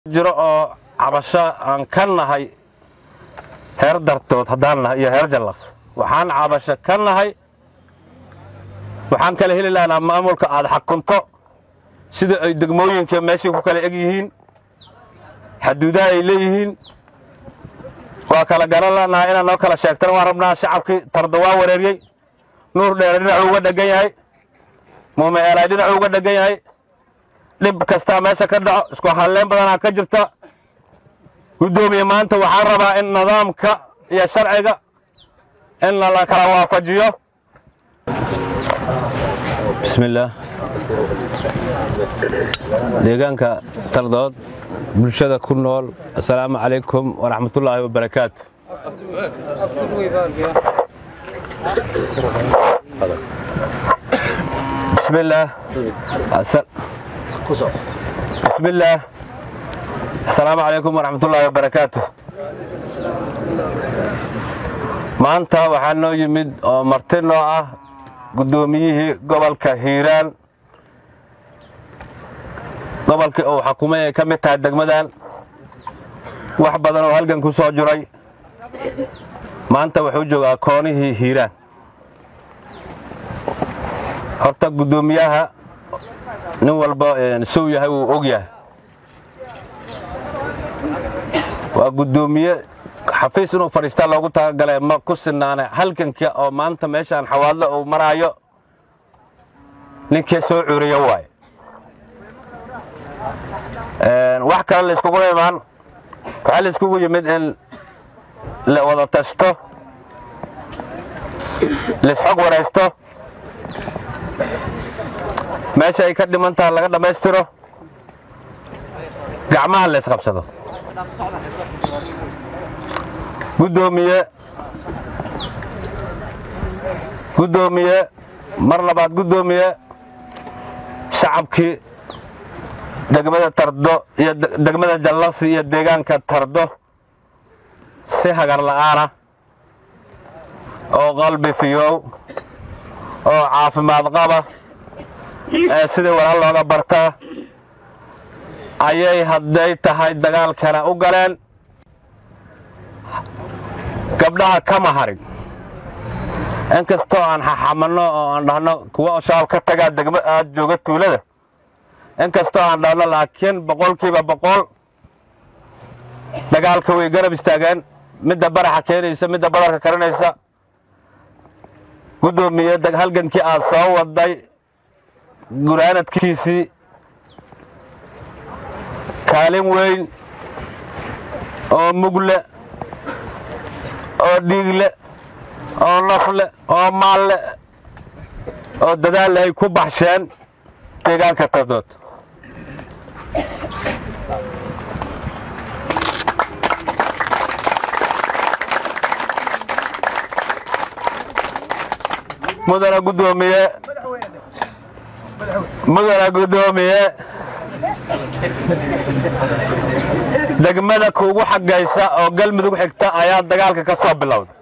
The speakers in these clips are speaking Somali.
jiro oo cabasho aan ka nahay heer dartood haddaan nahay iyo heer jallas waxaan cabasho ka nahay waxaan kala heli lahnaa maamulka aad xakunto sida ay degmooyinka meeshay ku kala eg yihiin xaduudaha ay leeyihiin waa kala garan lanaha inaad noo kala sheegtana waan rabnaa shacabkii tarda waa wareeryey nuur dheere dhinacuu uga dhegan yahay muume eelay dhinacuu uga dhegan yahay dhib kastaa meesha ka dhaco isku halleen badanaa ka jirta guddoomiye maanta waxaan rabaa in nidaamka iyo sharciga in la kala waafajiyo bismillaah deegaanka tardood bulshada ku nool assalaamu calaykum waraxmatullaahi wabarakaatu bismillaah bismillaah assalaamu calaykum waraxmatullaahi wabarakaatu maanta waxaa noo yimid oo marti noo ah guddoomiyihii gobolka hiiraan gobolkii uu xukumay ay ka mid tahay degmadan wax badan oo halgan ku soo jiray maanta wuxuu joogaa koonihii hiiraan horta guddoomiyaha nin walba sow yahay wuu og yahay waa guddoomiye xafiis inuu fadhiistaa loogu talagalay ma ku sinaane halganka oo maanta meeshaan xawaadlo uu maraayo ninkii soo curiya waaye wax kale layskugu imaan waxaa layskugu yimid in la wada tashto laisxog waraysto meesha ay ka dhiman taha laga dhammaystiro gacmaha laysqabsado guddoomiye guddoomiye mar labaad guddoomiye shacabkii degmada tardo iyo degmada jallasi iyo deegaanka tardo si hagar la'aana oo qalbi fiyow oo caafimaad qaba ee sidii walaal looga bartaa ayay hadday tahay dagaalkana u galeen gabdhaha kama harin in kastoo aan xaxamanno oo aan dhahno kuwa shabaab ka tagaa degma aad jooga tuulada in kastoo aan dhahno laakiin boqolkiiba boqol dagaalka way garab istaageen midda baraxa keenaysa midda badarka karinaysa guddoomiye halgankii aad soo waday guraanadkiisii kaalin weyn oo mugle oo dhiigle oo nafle oo maalle oo dadaal ay ku baxsheen deegaanka tardood mudana guddoomiye mudana guddoomiye degmada kuugu xaggaysa oo galmudug xigta ayaa dagaalka ka soo bilowday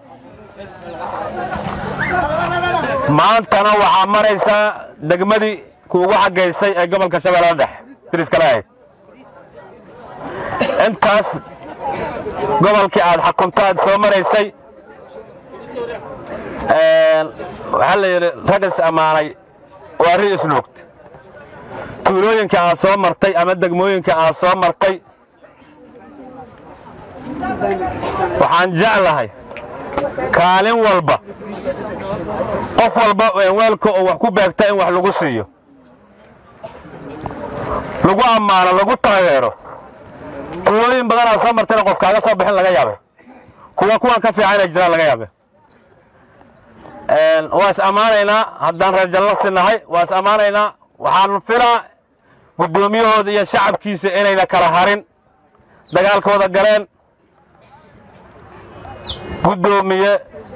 maantana waxaa maraysaa degmadii kuugu xaggaysay ee gobolka shabeellada dhexe diriskala ahayd intaas gobolkii aad xakunto aad soo maraysay waxaa la yidhi ragas ammaanay waa ri isluugta tuulooyinka aad soo martay ama degmooyinka aad soo martay waxaan jeclahay kaalin walba qof walba weelka oo wax ku beegta in wax lagu siiyo lagu ammaano lagu taageero tuulooyin badan aad soo martayna qof kaaga soo bixin laga yaabe kuwa kuwan ka fiican inay jiraan laga yaabe waa is ammaanaynaa haddaan reer jallasi nahay waa is ammaanaynaa waxaan filaa guddoomiyahooda iyo shacabkiisa inayna kala harin dagaalkooda galeen guddoomiye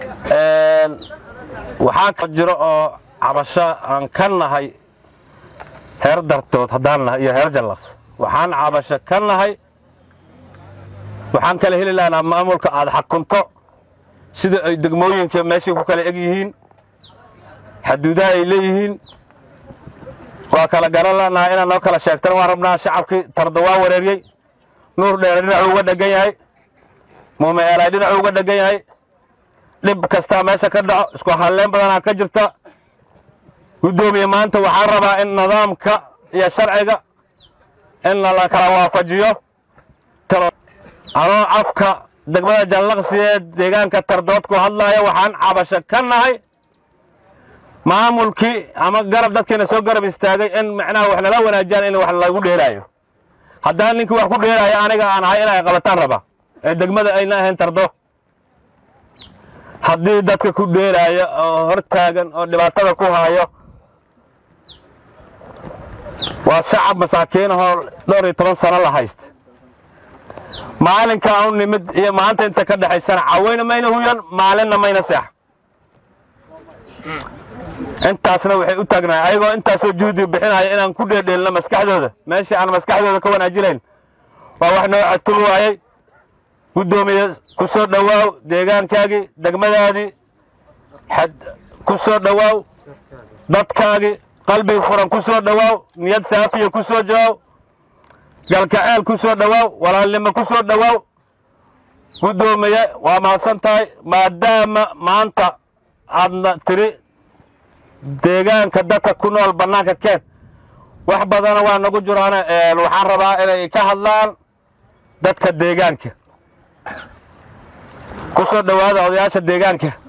waxaa jiro oo cabasho aan ka nahay heer dartood haddaan nahay iyo heer jallas waxaan cabasho ka nahay waxaan kala heli lahnaa maamulka aad xakunto sida ay degmooyinka meeshay ku kala eg yihiin xaduudaha ay leeyihiin waa kala garan lanahay inaad noo kala sheegtana waan rabnaa shacabkii tarda waa wareeryey nuur dheere dhinacuu uga dhegan yahay muume eelay dhinacuu uga dhegan yahay dhib kastaa meesha ka dhaco isku halleen badanaa ka jirta guddoomiye maanta waxaan rabaa in nidaamka iyo sharciga in la kala waafajiyo anoo afka degmada jallaqsi ee deegaanka tardood ku hadlaaya waxaan cabasho ka nahay maamulkii ama garab dadkiina soo garab istaagay in macnaha wax nala wanaajiyaan in wax lagu dheelaayo haddaan ninkii wax ku dheelaayo aniga aan ahay inay qabataan raba ee degmada ayna ahayn tardo haddii dadka ku dheelaayo oo hor taagan oo dhibaatada ku haayo waa shacab masaakiinahoo dhowr iyo toban sano la haysta maalinka u nimid iyo maanta inta ka dhexaysana caweyna mayna huyan maalinna mayna seex intaasna waxay u taagnahay ayagoo intaasoo juhdi bixinaya inaan ku dheedheelno maskaxdooda meeshii aan maskaxdooda ka wanaajinayn waa wax noo catul waayey guddoomiye ku soo dhowaaw deegaankaagii degmadaadii ku soo dhowaaw dadkaagii qalbi furan ku soo dhowaaw niyad saafiya ku soo jawaaw galkaceel ku soo dhowaaw walaalnimo ku soo dhowaaw guddoomiye waa mahadsan tahay maadaama maanta aadna tiri deegaanka dadka ku nool bannaanka keen wax badana waa nagu jiraane waxaan rabaa inay ka hadlaan dadka deegaanka ku soo dhowaada odayaasha deegaanka